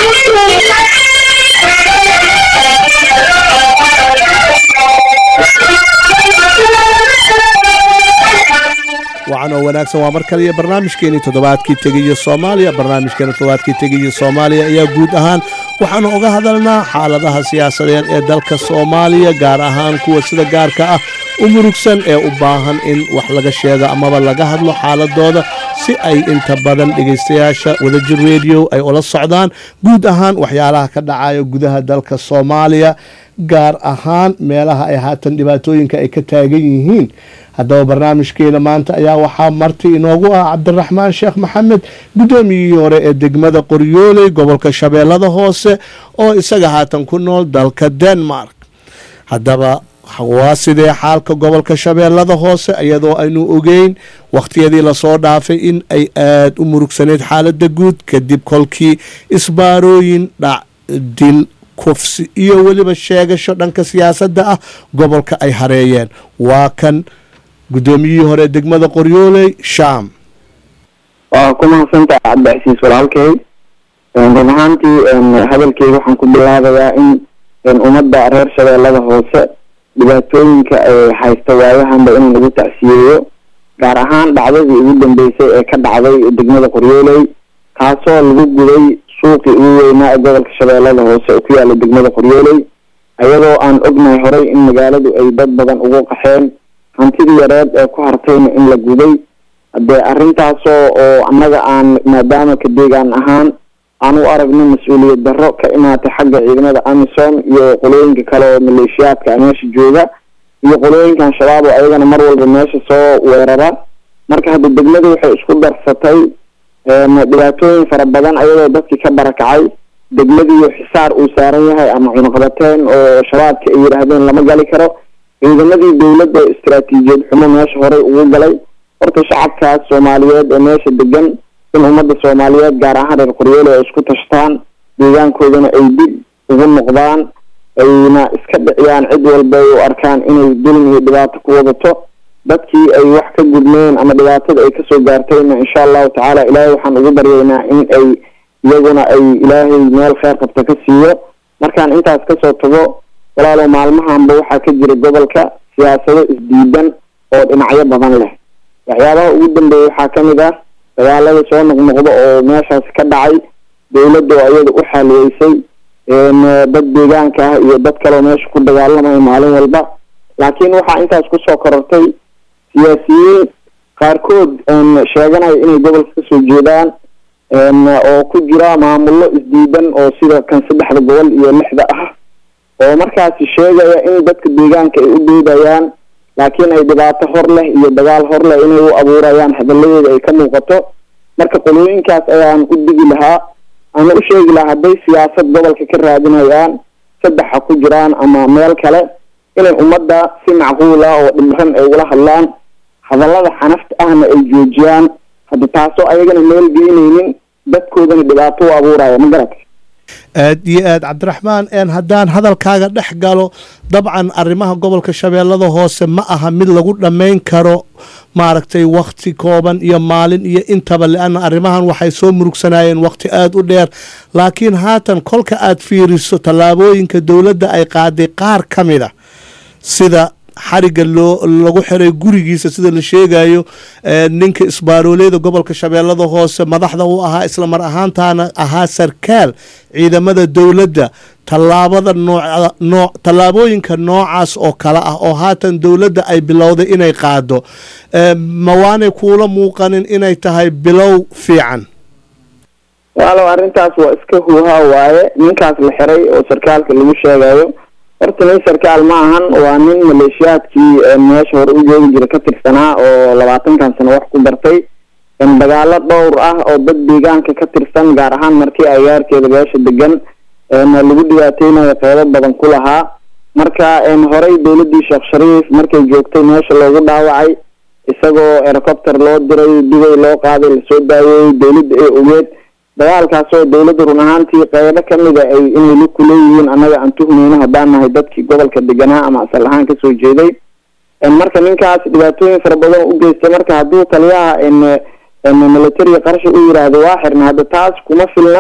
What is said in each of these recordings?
wacan oo wanaagsan waa mar kale iyo barnaamijkeenii toddobaadkii tegiyo soomaaliya barnaamijkeena toddobaadkii tegiyo soomaaliya ayaa guud ahaan waxaanu uga hadalnaa xaaladaha siyaasadeed ee dalka soomaaliya gaar ahaan kuwa sida gaarka ah u murugsan ee u baahan in wax laga sheego amaba laga hadlo xaaladooda si ay inta badan dhegaystayaasha wadajir rediyo ay ula socdaan guud ahaan waxyaalaha ka dhacayo gudaha dalka soomaaliya gaar ahaan meelaha ay haatan dhibaatooyinka ay ka taagan yihiin haddaba barnaamijkeena maanta ayaa waxaa marti inoogu ah cabdiraxmaan sheekh maxamed guddoomiyihii hore ee degmada qoryooley gobolka shabeellada hoose oo isaga haatan ku nool dalka denmark haddaba waa sidee xaalka gobolka shabeellada hoose iyadoo aynu ogeyn wakhtiyadii lasoo dhaafay in ay aada u murugsaneyd xaaladda guud kadib kolkii isbaarooyin dhac dil kufsi iyo weliba sheegasho dhanka siyaasadda ah gobolka ay hareeyeen waa kan guddoomiyihii hore degmada qoryooley sham waa ku mahadsantaha cabdicasiis walaalkay run ahaantii hadalkeyga waxaan ku bilaabayaa in ummadda reer shabeellada hoose dhibaatooyinka ay haysta waayahanba inaan ugu tacsiyeeyo gaar ahaan dhacdadii ugu dambeysay ee ka dhacday degmada qoryooley kaasoo lagu guday suuqii ugu weynaa ee gobolka shabeellada hoose oo ku yaala degmada qoryooley ayadoo aan ognahay horay in magaaladu ay dad badan ugu qaxeen hantidii yareed ee ku hartayna in la guday haddee arrintaasoo oo annaga aan maadaama ka deegaan ahaan aan u aragno mas-uuliyad darro ka imaatay xagga ciidamada amisom iyo qolooyinka kale oo maleeshiyaadka meesha jooga iyo qolooyinkan shabaab oo ayagana mar walba meesha soo weerara marka hadda degmadu waxay isku darsatay dhibaatooyin fara badan ayadoo dadkii ka barakacay degmadiiyo xisaar uu saaran yahay ama cunaqabateen oo shabaabka ay yidhaahdeen lama gali karo ciidamadii dawladda oo istaraatiijiyad xumo meesha horey ugu galay horta shacabkaas soomaaliyeed ee meesha degan in ummadda soomaaliyeed gaar ahaan reer qoryoole ay isku tashtaan deegaankoodana ay dib ugu noqdaan ayna iska dhiciyaan cid walba ay u arkaan inay dulmi iyo dhibaato ku wadato dadkii ay wax ka gudmeen ama dhibaatada ay kasoo gaartayna insha allahu tacaala ilaahay waxaan ugu baryaynaa in ay iyaguna ay ilaahay meel kheyr qabta ka siiyo markaan intaas kasoo tago walaalow maalmahanba waxaa ka jira gobolka siyaasado isdiidan oo dhinacyo badan leh waxyaabaha ugu dambeeya waxaa kamid ah dagaalada soo noqnoqda oo meeshaas ka dhacay dawladda oo iyada u xaaliyeysay dad deegaanka ah iyo dad kaleo meesha ku dagaalamaya maalin walba laakiin waxaa intaas kusoo korortay siyaasiyiin qaarkood sheeganaya inay gobolka kasoo jeedaan oo ku jira maamullo isdiidan oo sida kan saddexda gobol iyo lixda ah oo markaasi sheegaya in dadka deegaanka ay u doodayaan laakiin ay dhibaato hor leh iyo dagaal hor leh inay u abuurayaan hadalladeeda ay ka muuqato marka qolooyinkaas ayaan u digi lahaa ama u sheegi lahaa hadday siyaasad gobolka ka raadinayaan saddexa ku jiraan ama meel kale inay ummadda si macquul ah oo dhimran ay ula hadlaan hadallada xanafta ahna ay joojiyaan hadda taasoo ayagana meel geyneynin dadkoodana dhibaato u abuuraya ma garata aad iyo aad cabdiraxmaan n haddaan hadalkaaga dhex galo dabcan arrimaha gobolka shabeellada hoose ma aha mid lagu dhammayn karo maaragtay wakhti kooban iyo maalin iyo intaba le-anna arrimahan waxay soo murugsanayeen wakhti aada u dheer laakiin haatan kolka aad fiiriso tallaabooyinka dowladda ay qaaday qaar ka mid a sida xariga loo lagu xiray gurigiisa sida la sheegayo ninka isbaarooleeda gobolka shabeellada hoose madaxda u ahaa isla mar ahaantaana ahaa sarkaal ciidamada dowladda tallaabada noo tallaabooyinka noocaas oo kale ah oo haatan dowladda ay bilowday inay qaado mawaanay kuula muuqanin inay tahay bilow fiican walow arrintaas waa iska huuhaa waaye ninkaas la xiray oo sarkaalka lagu sheegayo horta nin sarkaal ma ahan waa nin maleeshiyaadkii meesha hore u joogi jira ka tirsanaa oo labaatankan sano wax ku bartay dagaalo dhowr ah oo dad deegaanka ka tirsan gaar ahaan markii agaarkeeda beesha degan lagu dhibaateynayo qeybo badan ku lahaa marka horey dowladii sheekh shariif markay joogtay meesha loogu dhaawacay isagoo helicopter loo diray dubay loo qaaday lasoo daayey dowladda ee ogeed dagaalkaas oo dowladda run ahaantii qeybo kamida ay inay lug ku leeyihiin annaga aan tuhmeyno haddaan nahay dadkii gobolka deganaa ama asal ahaan kasoo jeeday marka ninkaas dhibaatooyin fara badan u geystay marka hadduu taliyaha militariga qarsha u yiraahdo waa xirna hadda taas kuma filna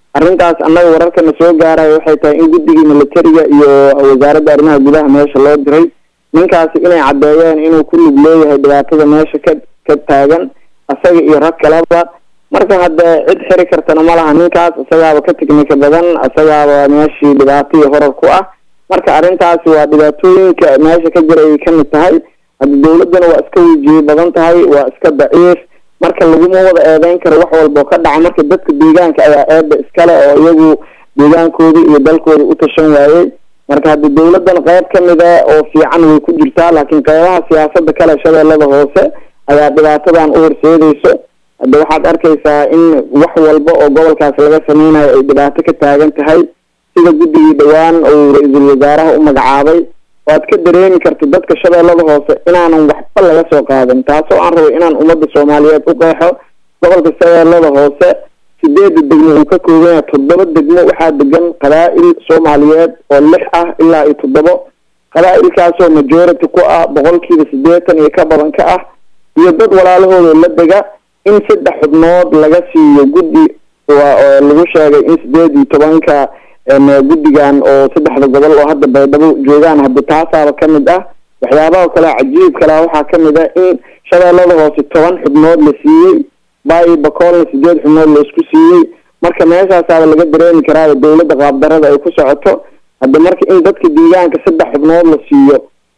arrintaas annaga wararkana soo gaaraya waxay tahay in guddigii militariga iyo wasaaradda arrimaha gudaha meesha loo diray ninkaasi inay caddeeyeen inuu ku lug leeyahay dhibaatada meesha ka ka taagan isaga iyo rag kaleba marka hadde cid xiri kartana ma laha ninkaas isagaaba ka tiknika badan isagaaba meeshii dhibaato iyo horar ku ah marka arrintaasi waa dhibaatooyinka meesha ka jira ayay kamid tahay hadda dawladdana waa iska wejiye badan tahay waa iska daciif marka laguma wada eedeyn karo wax walba oo ka dhaca marka dadka deegaanka ayaa eeba iskale oo iyagu deegaankoodii iyo dalkoodii u tashan waayey marka hadda dawladdan qayb kamida oo fiican way ku jirtaa laakiin qeybaha siyaasada kale shabeellada hoose ayaa dhibaatadan u horseedeyso hadda waxaad arkaysaa in wax walba oo gobolkaas laga sameynayo ay dhibaato ka taagan tahay sida guddigii dhowaan uu ra-iisul wasaaraha u magacaabay waad ka dareemi karta dadka shabeellada hoose inaanan waxba laga soo qaadan taasoo aan rabay inaan ummadda soomaaliyeed u qeexo gobolka shabeellada hoose sideeda degmo uu ka kooban yahay toddoba degmo waxaa degan qabaa-il soomaaliyeed oo lix ah ilaa iyo toddobo qabaa-ilkaasoo majority ku ah boqolkiiba siddeetan iyo ka badan ka ah iyo dad walaalahooda la dega in saddex xubnood laga siiyo guddi waa oo lagu sheegay in sideed iyo tobanka guddigan oo saddexda gobol oo hadda baydhabo joogaan hadda taasaaba kamid ah waxyaabaha kale cajiib kalea waxaa kamid ah in shabeellada hoose toban xubnood la siiyey baayi bakoolna sideed xubnood la isku siiyey marka meeshaasaaba laga dareemi karaaba dawladda qaabdarada ay ku socoto hadda marka in dadka deegaanka saddex xubnood la siiyo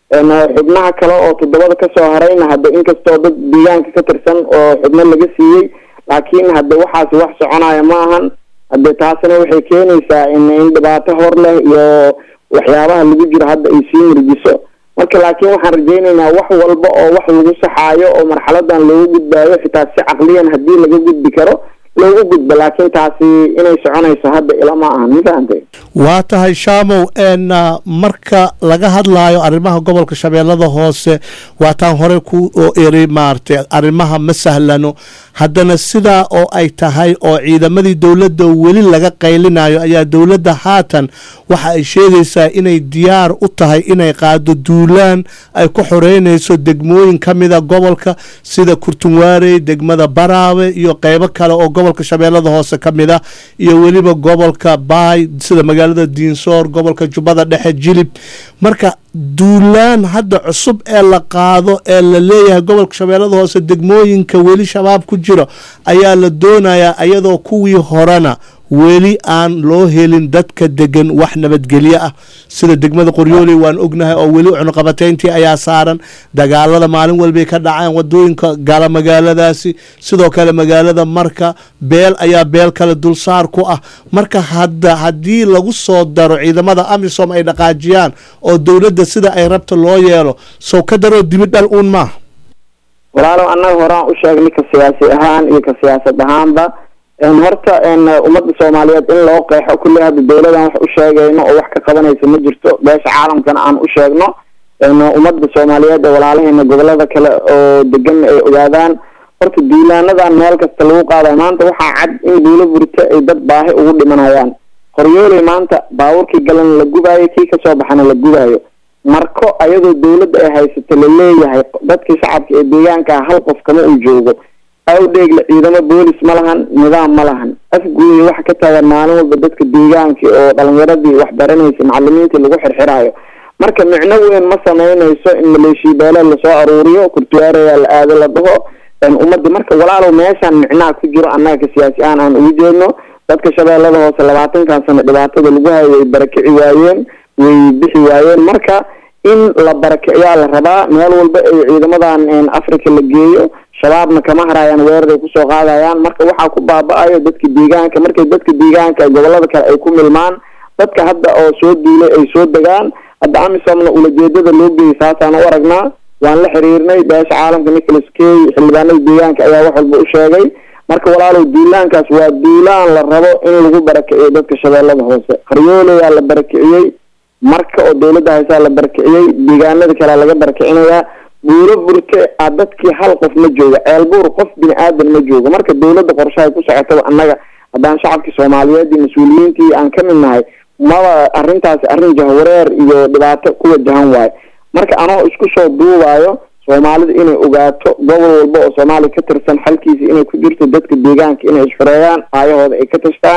xubnaha kale oo toddobada kasoo harayna hadda inkastoo dad deegaanka ka tirsan oo xubno laga siiyey laakiin hadda waxaasi wax soconaya ma ahan hadde taasina waxay keenaysaa in in dhibaato hor leh iyo waxyaabaha lagu jiro hadda ay sii murgiso marka laakiin waxaan rajaynaynaa wax walba oo wax lagu saxaayo oo marxaladan looga gudbaayo xitaa si caqliyan haddii laga gudbi karo loogu gudbo laakiin taasi inay soconayso hadda ilama ahan ma fahantay waa tahay shaamow n marka laga hadlaayo arrimaha gobolka shabeellada hoose waataan hore ku eri maaragtay arrimaha ma sahlano haddana sidaa oo ay tahay oo ciidamadii dowladda weli laga qaylinayo ayaa dowladda haatan waxa ay sheegaysaa inay diyaar u tahay inay qaado duulaan ay ku xoreynayso degmooyin ka mida gobolka sida kurtunwaarey degmada baraawe iyo qeybo kale oo gobolka shabeellada hoose ka mid ah iyo weliba gobolka baay sida magaalada diinsoor gobolka jubbada dhexe jilib marka duulaan hadda cusub ee la qaado ee la leeyahay gobolka shabeellada hoose degmooyinka weli shabaab ku jiro ayaa la doonayaa iyadoo kuwii horena weli aan loo helin dadka degan wax nabadgelyo ah sida degmada qoryooley waan ognahay oo weli cunuqabateyntii ayaa saaran dagaalada maalin walbay ka dhaceen wadooyinka gala magaaladaasi sidoo kale magaalada marka beel ayaa beel kale dulsaar ku ah marka hadda haddii lagu soo daro ciidamada amisom ay dhaqaajiyaan oo dowladda sida ay rabta loo yeelo sow ka daroo dibi dhal uun maaha walaalow annaga horaan u sheegnay ka siyaasi ahaan iyo ka siyaasad ahaanba horta ummadda soomaaliyeed in loo qeexo kulli hadda dawladan wax u sheegayno oo wax ka qabanaysa ma jirto beesha caalamkana aan u sheegno ummadda soomaaliyeed ee walaalaheena gobolada kale oo degan ay ogaadaan horta duulaanadan meel kasta lagu qaadayo maanta waxaa cad in duulo burto ay dad baahi ugu dhimanayaan qoryooley maanta baabuurkii galan la gubaayo kii kasoo baxana la gubaayo marko ayadoo dawladda ay haysato la leeyahay dadkii shacabka ee deegaanka hal qof kama uu joogo awdheegle ciidamo boolis ma lahan nidaam ma lahan afguuya waxa ka taagan maalin walba dadka deegaanka oo dhalinyaradii wax baranaysa macalimiintii lagu xirxiraayo marka micno weyn ma sameynayso in maleeshiya beeleed lasoo aruuriyo kurtuwaaraya la aado la dhaho ummadda marka walaalow meeshaan micnaha ku jiro annaga ka siyaasi ahaan aan ugu jeedno dadka shabeellada hoose labaatankan sano dhibaatada lagu hayo way barakici waayeen way bixi waayeen marka in la barakiciyaa la rabaa meel walba ay ciidamadan africa la geeyo shabaabna kama harayaan weeraray kusoo qaadayaan marka waxaa ku baaba-ayo dadka deegaanka markay dadka deegaanka gobolada kale ay ku milmaan dadka hadda oo soo duulay ay soo degaan hadda amisomna ulajeedada loo geeyay saasaan u aragnaa waan la xiriirnay beesha caalamka nicholas key xildhibaanada deegaanka ayaa wax walba u sheegay marka walaalow duulaankaas waa duulaan la rabo in lagu barakiciyo dadka shabeellada hoose qaryooleyaa la barakiciyey marka oo dawladda haysaa la barakiciyey deegaanada kalea laga barakicinayaa buuro burte a dadkii hal qof ma jooga ceelbuur qof bini aadan ma joogo marka dawladda qorshahay ku socotaba annaga haddaan shacabkii soomaaliyeed iyo mas-uuliyiintii aan ka mid nahay maba arrintaasi arrin jahwareer iyo dhibaato ku wajahan waayo marka anoo isku soo duubaayo soomaalida inay ogaato gobol walba oo soomaaliya ka tirsan xalkiisa inay ku jirto dadka deegaanka inay isxureeyaan aayahooda ay ka tashtaan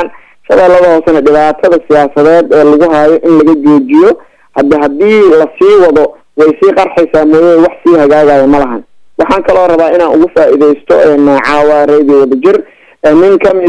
shabeellada hoosena dhibaatada siyaasadeed ee lagu haayo in laga joojiyo hadda haddii lasii wado way sii qarxaysaa mooye wax sii hagaagayo ma lahan waxaan kaloo rabaa inaan ugu faa-ideysto caawa radio wadajir nin kamid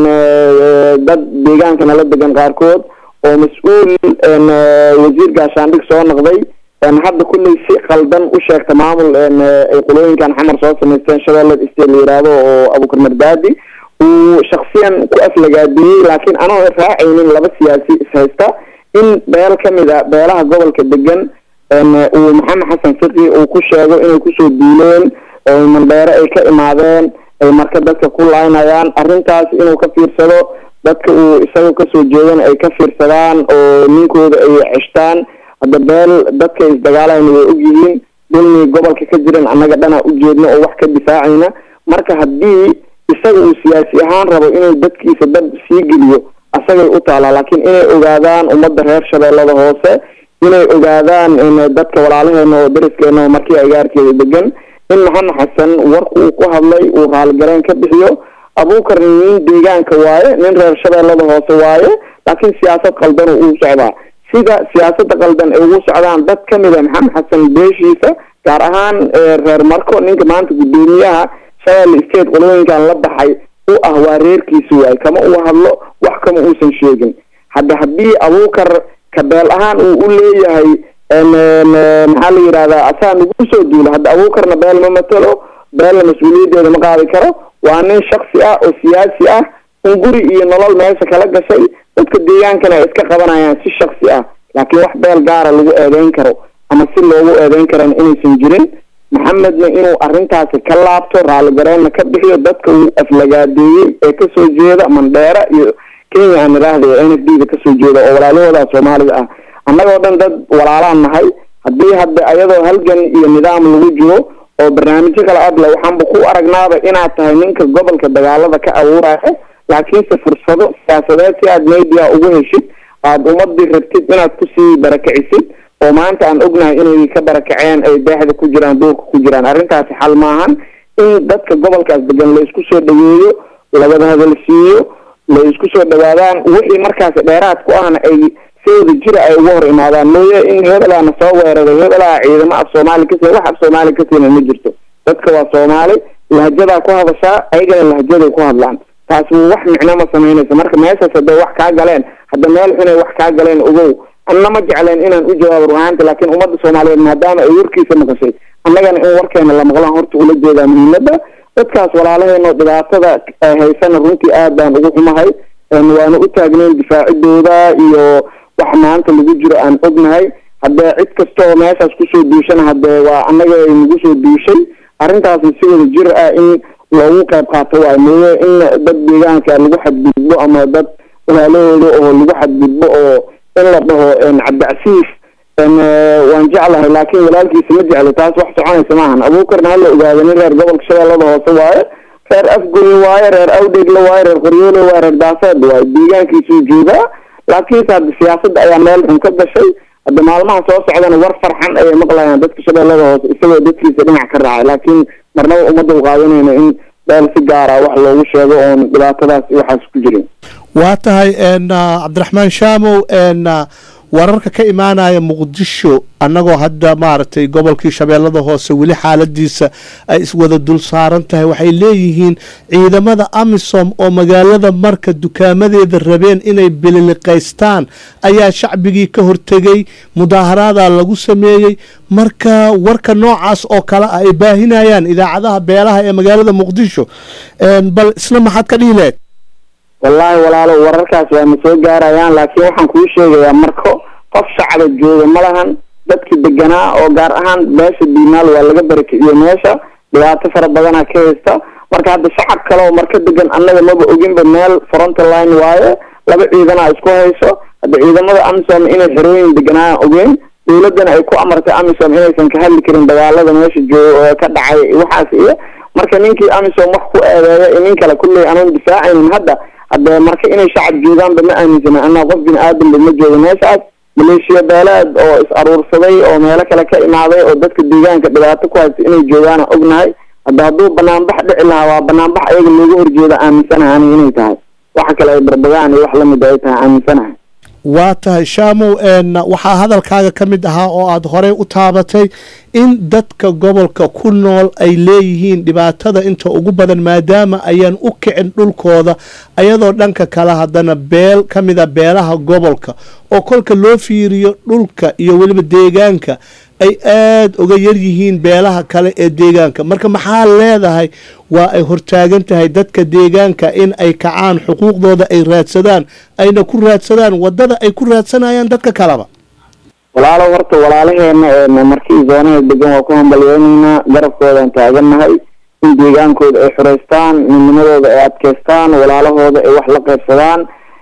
a dad deegaanka nala degan qaarkood oo mas-uul wasiir gaashaandhig soo noqday hadda kulley si qaldan u sheegta maamul ay qolooyinkan xamar soo samaysteen shabeellada state la yiraahdo oo abukar mardaadi uu shaksiyan ku aflagaadiyey laakiin anoo raacaynin laba siyaasi ishaysta in beel kamid a beelaha gobolka degan uu maxamed xasan fiqi uu ku sheego inay kusoo duuleen oo mandheere ay ka imaadeen ay marka dadka ku laynayaan arrintaas inuu ka fiirsado dadka uu isagoo kasoo jeedan ay ka fiirsadaan oo ninkooda ay ceshtaan hadda beel dadka isdagaalayna way ogyihiin dulmi gobolka ka jiran annaga dhanaa ujeedno oo wax ka difaacayna marka haddii isaga uu siyaasi ahaan rabo inuu dadkiisa dad sii geliyo asagay u taalaa laakiin inay ogaadaan ummadda reer shabeellada hoose inay ogaadaan dadka walaalaheena oo dariskeena oo markii agaarkeeda degan in maxamed xasan warku uu ku hadlay uu raaligareen ka bixiyo abuukar nin deegaanka waaye nin reer shabeellada hoose waaye laakiin siyaasad qaldan uu socdaa sida siyaasada qaldan ay ugu socdaan dad kamid a maxamed xasan beeshiisa gaar ahaan reer marko ninka maanta guddoomiyaha shabeelle state qolooyinkan la baxay u ah waa reerkiisa waaye kama uu hadlo wax kama uusan sheegin hadda haddii abuukar kabeel ahaan uu u leeyahay maxaa la yidhahdaa asaa nagu soo duula hadda abuukarna beel ma matalo beelna mas-uuliyaddeeda ma qaadi karo waa nin shaksi ah oo siyaasi ah in guri iyo nolol meesha kala gashay dadka deegaankana ay iska qabanayaan si shaksi ah laakiin wax beel gaara lagu eedeyn karo ama si loogu eedeyn karana inaysan jirin maxamedna inuu arrintaasi ka laabto raaligareenna ka bixiyo dadka uu aflagaadeeyey ee kasoo jeeda mandheera iyo kenya aan idhaahday n f d da kasoo jeeda oo walaalahooda soomaalida ah annagoo dhan dad walaalaan nahay haddii hadda ayadoo halgan iyo nidaam lagu jiro oo barnaamijyo kala adla waxaanba ku aragnaaba inaad tahay ninka gobolka dagaalada ka abuuraya laakiinse fursado siyaasadeed si aad media ugu heshid aada ummadii rabtid inaad kusii barakicisid oo maanta aan ognahay inay ka barakaceen ay deexda ku jiraan duurka ku jiraan arrintaasi xal maahan in dadka gobolkaas degan la isku soo dhaweeyo lawada hadalsiiyo la isku soo dhawaadaan wixii markaasi dheeraad ku ahna ay si wada jira ay uga hor imaadaan mooye in hebelaana soo weeraray hebelaa ciidamo af soomaali kasi wax af soomaali kasiina ma jirto dadka waa soomaali lahjadaa ku hadashaa ayagana lahjaday ku hadlaan taasi wax micno ma samaynayso marka meeshaas hadday wax kaa galeen hadda meel xunay wax kaa galeen ogow anna ma jecleen inaan u jawaabo ruhaanta laakiin ummadda soomaaliyeed maadaama ay warkiisa maqashay annagana in warkeena la maqlaan horta ula jeedaa muhiimadda dadkaas walaalaheeno dhibaatada haysana runtii aad baan ugu xumahay waana u taagnayn difaacidooda iyo wax maanta lagu jiro aan ognahay haddee cid kasta oo meeshaas kusoo duushana haddee waa annaga ay nagu soo duushay arrintaasna si wada jir ah in loogu qayb qaato waayo mooye in dad deegaanka lagu xadgudbo ama dad walaalahooda oo lagu xadgudbo oo in la dhaho cabdicasiis waan jeclahay laakiin walaalkiisa ma jeclo taas wax soconaysa maahan abuukarna hala ogaado nin reer gobolka shabeellada hoose waaye reer afgoy waaye reer awdhegle waaye reer qoryoole waaye reer daaseed waaye deegaankiisuu joogaa laakiinse hadda siyaasadda ayaa meel xun ka gashay hadda maalmaha soo socdana war farxan ayay maqlayaan dadka shabeellada hoose isagoo dadkiisa dhinac ka raacay laakiin marnaba ummadda u qaadanayna in beel si gaara wax loogu sheego oon dhibaatadaas waxaas ku jirin waa tahay cabdiraxmaan shaamow wararka ka imaanaya muqdisho annagoo hadda maaragtay gobolkii shabeellada hoose weli xaaladiisa ay iswada dul saaran tahay waxay leeyihiin ciidamada amisom oo magaalada marka dukaamadeeda rabeen inay bililiqaystaan ayaa shacbigii ka hortegay mudaaharaada lagu sameeyey marka warka noocaas oo kale ah ay baahinayaan idaacadaha beelaha ee magaalada muqdisho bal isna maxaad ka dhihi leed wallaahi walaalo wararkaas waa na soo gaarayaan laakiin waxaan kuu sheegayaa marko qof shacaba jooga ma lahan dadkii deganaa oo gaar ahaan beesha diinaal waa laga barakiciyo meesha dhibaato fara badanaa ka haysta marka hadda shacab kale oo marka degan annaga maba oginba meel frontline waaye laba ciidanaa isku hayso hadda ciidamada amisom inay xerooyin deganaa ogeyn dowladana ay ku amartay amisom inaysan ka hadli karin dagaalada meesha joo ka dhacay waxaas iyo marka ninkii amisom wax ku eedeeya iyo nin kale kulley aanan difaacaynin hadda hadde marka inay shacab joogaanba ma aaminsana anaa qof bini aadamba ma joogo meeshaas maleeshiya beeleed oo is aruursaday oo meelo kale ka imaaday oo dadka deegaanka dhibaato ku haysta inay joogaana ognahay hadda hadduu banaanbax dhici lahaa waa banaanbax ayaga looga horjeeda aaminsanaha aniga inay tahay waxa kale ay barbagaan iyo wax lamid ay tahay aaminsanahay waa tahay shaamow waxaa hadalkaaga ka mid ahaa oo aada horey u taabatay in dadka gobolka ku nool ay leeyihiin dhibaatada inta ugu badan maadaama ayaan u kicin dhulkooda ayadoo dhanka kale haddana beel ka mid a beelaha gobolka oo kolka loo fiiriyo dhulka iyo weliba deegaanka ay aada uga yar yihiin beelaha kale ee deegaanka marka maxaa leedahay waa ay hortaagan tahay dadka deegaanka in ay kacaan xuquuqdooda ay raadsadaan ayna ku raadsadaan wadada ay ku raadsanayaan dadka kaleba walaalow horta walaalaheena markii zoonaha degan waa ku hambalyeynaynaa garabkoodaan taagannahay in deegaankooda ay xureystaan midnimadooda ay adkeystaan walaalahooda ay wax la qaybsadaan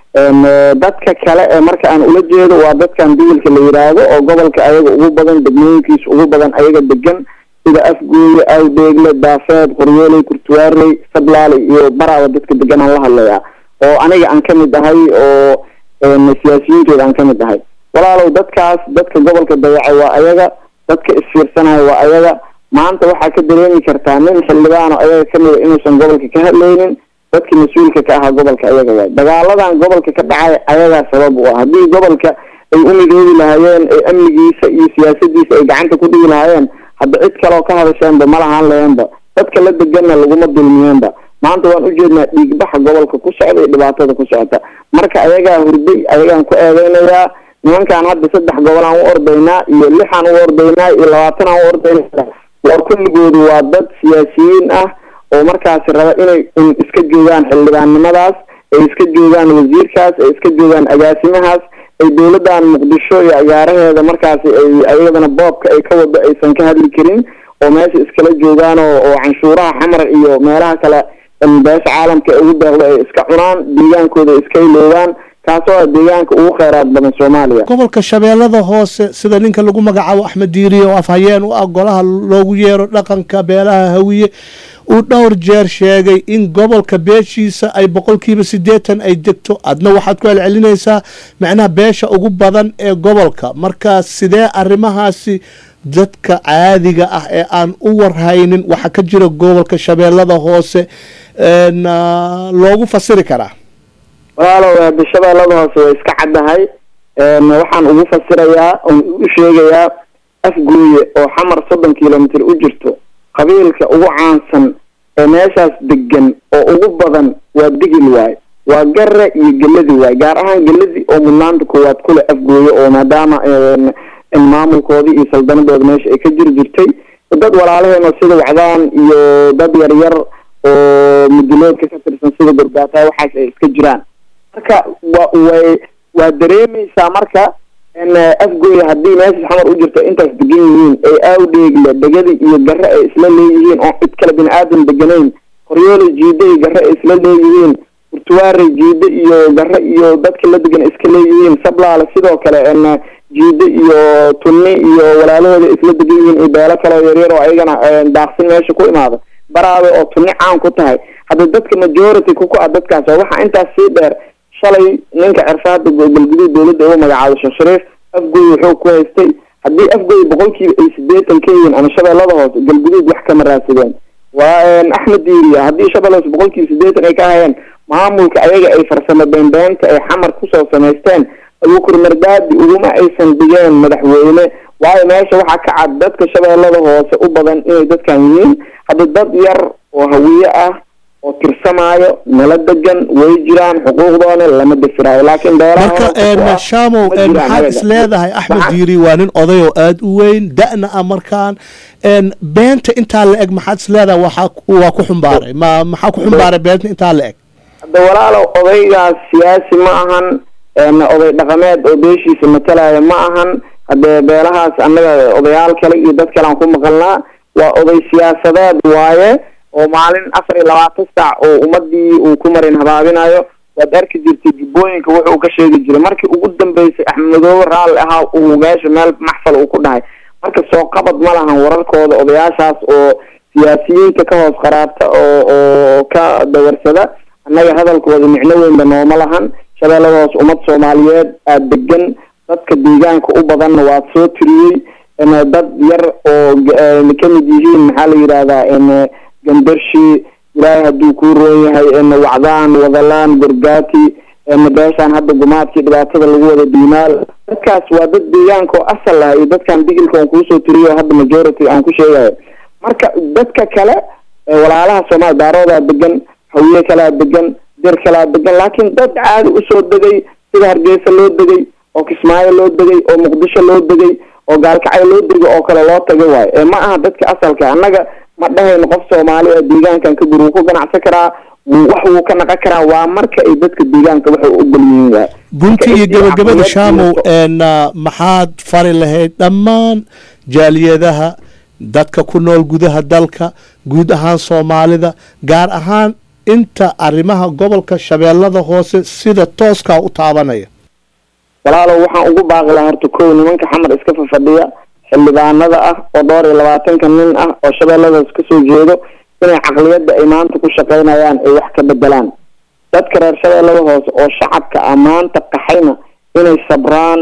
dadka kale ee marka aan ula jeedo waa dadkan digilka la yidhaahdo oo gobolka ayaga ugu badan degmooyinkiisa ugu badan ayaga degan sida afgooye awdheegle daafeed qoryooley kurtuwaarley sablaale iyo baraaba dadka degan aan la hadlayaa oo aniga aan kamid ahay oo siyaasiyiintooda aan kamid ahay walaalow dadkaas dadka gobolka dayacay waa ayaga dadka isfiirsanaya waa ayaga maanta waxaa ka dareemi kartaa nin xildhibaano ayaga kamida inuusan gobolka ka hadlaynin dadka mas-uulka ka ahaa gobolka ayaga waay dagaaladan gobolka ka dhacay ayagaa sabab u ah haddii gobolka ay u midoobi lahaayeen ee amnigiisa iyo siyaasadiisa ay gacanta ku dhigi lahaayeen hadda cid kaleoo ka hadasheenba ma lahaan laheenba dadka la deganna laguma dulmiyeenba maanta waan ujeednaa dhiigbaxa gobolka ku socda iyo dhibaatada ku socota marka ayagaa hurday ayagaan ku eedeynayaa nimankaan hadda saddex gobol aan u ordaynaa iyo lixaan u ordaynaa iyo labaatan aan u ordaynaa waa kulligoodu waa dad siyaasiyiin ah oo markaasi raba inay iska joogaan xildhibaannimadaas ay iska joogaan wasiirkaas ay iska joogaan agaasimahaas ay dowladdan muqdisho iyo agaaraheeda markaasi ay ayadana boobka ay ka wado aysan ka hadli karin oo meesha iskala joogaan oo oo canshuuraha xamar iyo meelaha kale beesha caalamka ay ugu deeqdo ay iska cunaan deegaankooda ay iska iloobaan kaasoo ah deegaanka ugu kheyraad badan soomaaliya gobolka shabeellada hoose sida ninka lagu magacaabo axmed diiriye oo afhayeen u ah golaha loogu yeero dhaqanka beelaha hawiye uu dhowr jeer sheegay in gobolka beeshiisa ay boqolkiiba siddeetan ay degto adna waxaad ku celcelinaysaa macnaha beesha ugu badan ee gobolka marka sidee arrimahaasi dadka caadiga ah ee aan u warhaynin waxa ka jira gobolka shabeellada hoose loogu fasiri karaa walaalow shabeellada hoose way iska caddahay waxaan ugu fasirayaa oon u sheegayaa afgooye oo xamar soddon kilomitr u jirto qabiilka ugu caansan ee meeshaas degan oo ugu badan waa digil waay waa gare iyo geladi waay gaar ahaan geladi oo mudnaanta koowaad kule afgooye oo maadaama maamulkoodii iyo saldanadooda meesha ay ka jiri jirtay dad walaalaheena sida wacdaan iyo dad yar yar oo muduloodka ka tirsan sida gorgaata waxaas ay iska jiraan marka wa way waa dareemeysaa marka afgooye haddii meesha xamar u jirto intaas degan yihiin ay aawdheegle degadi iyo gare ay isla leeyihiin oo cid kale bini aadan deganayn qoryoole jiida iyo gare ay isla leeyihiin kurtuwaare jiida iyo gare iyo dadka la degan iska leeyihiin sablaale sidoo kale jiida iyo tunni iyo walaalahooda isla degan yihiin iyo beelo kale yaryar oo ayagana daaqsin meesha ku imaada baraabe oo tunni caan ku tahay hadda dadka majority kuku ah dadkaas oo waxaa intaas sii dheer shalay ninka cersaada galguduud dowladda ugu magacaabo sheekh shariif afgooy wuxuu ku haystay haddii afgooy boqolkiiba ay sideetan ka yihiin ama shabeellada hoose galguduud wax kama raadsadeen waa axmed diiriya haddii shabeella hoose boqolkiiba sideetan ay ka hayeen maamulka ayaga ay farsamo beenbeenta ay xamar kusoo samaysteen abukur mardaadi uguma aysan dhigeen madaxweyne waayo meesha waxaa ka cad dadka shabeellada hoose u badan inay dadkan yihiin hadda dad yar oo hawiye ah oo tirsamaayo nala degan way jiraan xuquuqdoona lama dafiraayo laakiin marka shamow maxaad is leedahay axmed diiri waa nin oday oo aada u weyn da-na ah markaan beenta intaa la eg maxaad is leedahay waxaa waa ku xumbaaray ma maxaa ku xumbaaray beenta intaa la eg hadda walaalow odaygaas siyaasi ma ahan oday dhaqameed oo beeshiisa matalaya ma ahan haddee beelahaas annaga odayaal kale iyo dad kale aan ku maqalnaa waa oday siyaasadeed waaye oo maalin afar iyo labaatan saac oo ummadii uu ku marin habaabinayo waad arki jirtay jubbooyinka wuxuu ka sheegi jiray markii ugu dambeysay axmedoobe raalli ahaa uu meesha meel maxfal uu ku dhahay marka soo qabad ma lahan wararkooda odayaashaas oo siyaasiyiinta ka hoos qaraabta oo oo ka dawarsada annaga hadalkooda micno weynba nooma lahan shabeellada hoos ummad soomaaliyeed aada degan dadka deegaanka u badanna waad soo tiriyey dad yar oo kamid yihiin maxaa la yidhahdaa gandarshi ilaahay hadduu kuu roon yahay wacdaan wadalaan gargaati beeshaan hadda gumaadkii dhibaatada lagu wada diimaal dadkaas waa dad deegaanka oo asal ah iyo dadkan digilka aan kuusoo tiriyo hadda majority aan ku sheegayo marka dadka kale walaalaha soomaaliya daaroodaa degan hawiye kalaa degan dir kalaa degan laakiin dad caadi usoo degay sida hargeysa loo degay oo kismaayo loo degay oo muqdisho loo degay oo gaalkacyo loo degay oo kale loo tagay waayo ee ma aha dadka asalka annaga ma dhahayno qof soomaaliya deegaankan ka guri wuu ku ganacsan karaa wax wuu ka naqon karaa waa marka ay dadka deegaanka waxay u ogol yihiin waay gunti iyo gabagabada shaamow maxaad fari lahayd dhammaan jaaliyadaha dadka ku nool gudaha dalka guud ahaan soomaalida gaar ahaan inta arrimaha gobolka shabeellada hoose sida tooskaa u taabanaya walaalow waxaan ugu baaqi lahaa horta kow nimanka xamar iska fafadhiya xildhibaanada ah oo dhowr iyo labaatanka nin ah oo shabeelladaas kasoo jeedo inay caqliyadda ay maanta ku shaqaynayaan ay wax ka bedelaan dadka reer shabeellada hoose oo shacabka ah maanta qaxayna inay sabraan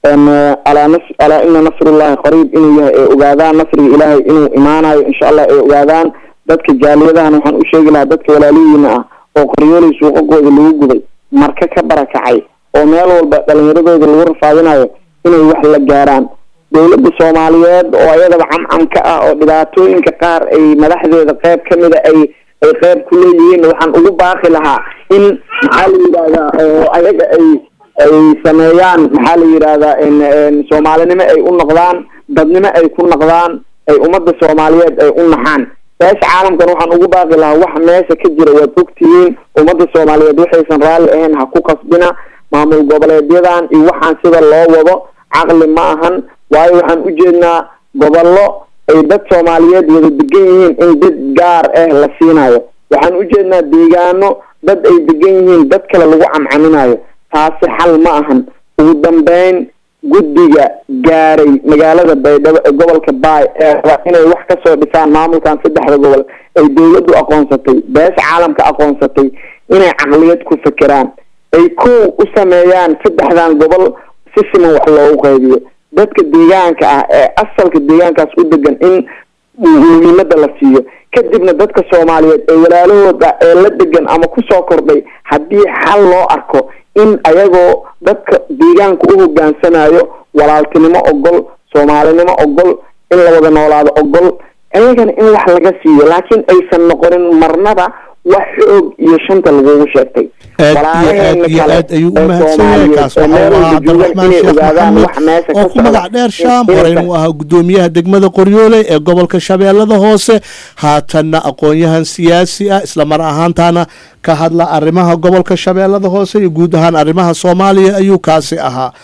alaa nas alaa ina nasrullahi qariib inuu yahay ay ogaadaan nasriga ilaahay inuu imaanayo insha allah ay ogaadaan dadka jaaliyadahan waxaan u sheegi lahaa dadka walaalihiina ah oo qoryoolay suuqagooda lagu guday marka ka barakacay oo meel walba dhalinyaradooda lagu rafaadinayo inay wax la gaaraan dowladda soomaaliyeed oo ayadaba camcamka ah oo dhibaatooyinka qaar ay madaxdeeda qeyb kamida ay ay qeyb ku leeyihiin waxaan ugu baaqi lahaa in maxaa la yidhahdaa oo ayaga ay ay sameeyaan maxaa la yidhahdaa soomaalinimo ay u noqdaan dadnimo ay ku noqdaan ay ummadda soomaaliyeed ay u naxaan beesha caalamkan waxaan ugu baaqi lahaa wax meesha ka jira waad ogtihiin ummadda soomaaliyeed waxaysan raalli ahayn ha ku qasbina maamul goboleedyadan iyo waxaan sida loo wado caqli ma ahan waayo waxaan ujeednaa gobollo ay dad soomaaliyeed wada degan yihiin in dad gaar ah la siinayo waxaan ujeednaa deegaano dad ay degan yihiin dad kale lagu camcaminayo taasi xal ma ahan ugu dambeyn guddiga gaaray magaalada baydhabo ee gobolka baay ee raba inay wax kasoo dhisaan maamulkan saddexda gobol ay dowladdu aqoonsatay beesha caalamka aqoonsatay inay caqliyad ku fekeraan ay kow u sameeyaan saddexdan gobol si siman wax loogu qaybiyo dadka deegaanka ah ee asalka deegaankaas u degan in muhiimada la siiyo kadibna dadka soomaaliyeed ee walaalahooda ee la degan ama kusoo kordhay haddii xal loo arko in ayagoo dadka deegaanka u hogaansanayo walaaltinimo ogol soomaalinimo ogol in la wada noolaado ogol ayagana in wax laga siiyo laakiin aysan noqonin marnaba wax xoog iyo shanta lagugu sheegtay aad iyo aad iyo aad ayuu u mahadsan yahay kaas waxau ahaa cabdiraxmaan sheekh maxamed oo ku magac dheer shaam horeyna uu ahaa guddoomiyaha degmada qoryoole ee gobolka shabeellada hoose haatanna aqoon-yahan siyaasi ah isla mar ahaantaana ka hadla arrimaha gobolka shabeellada hoose iyo guud ahaan arrimaha soomaaliya ayuu kaasi ahaa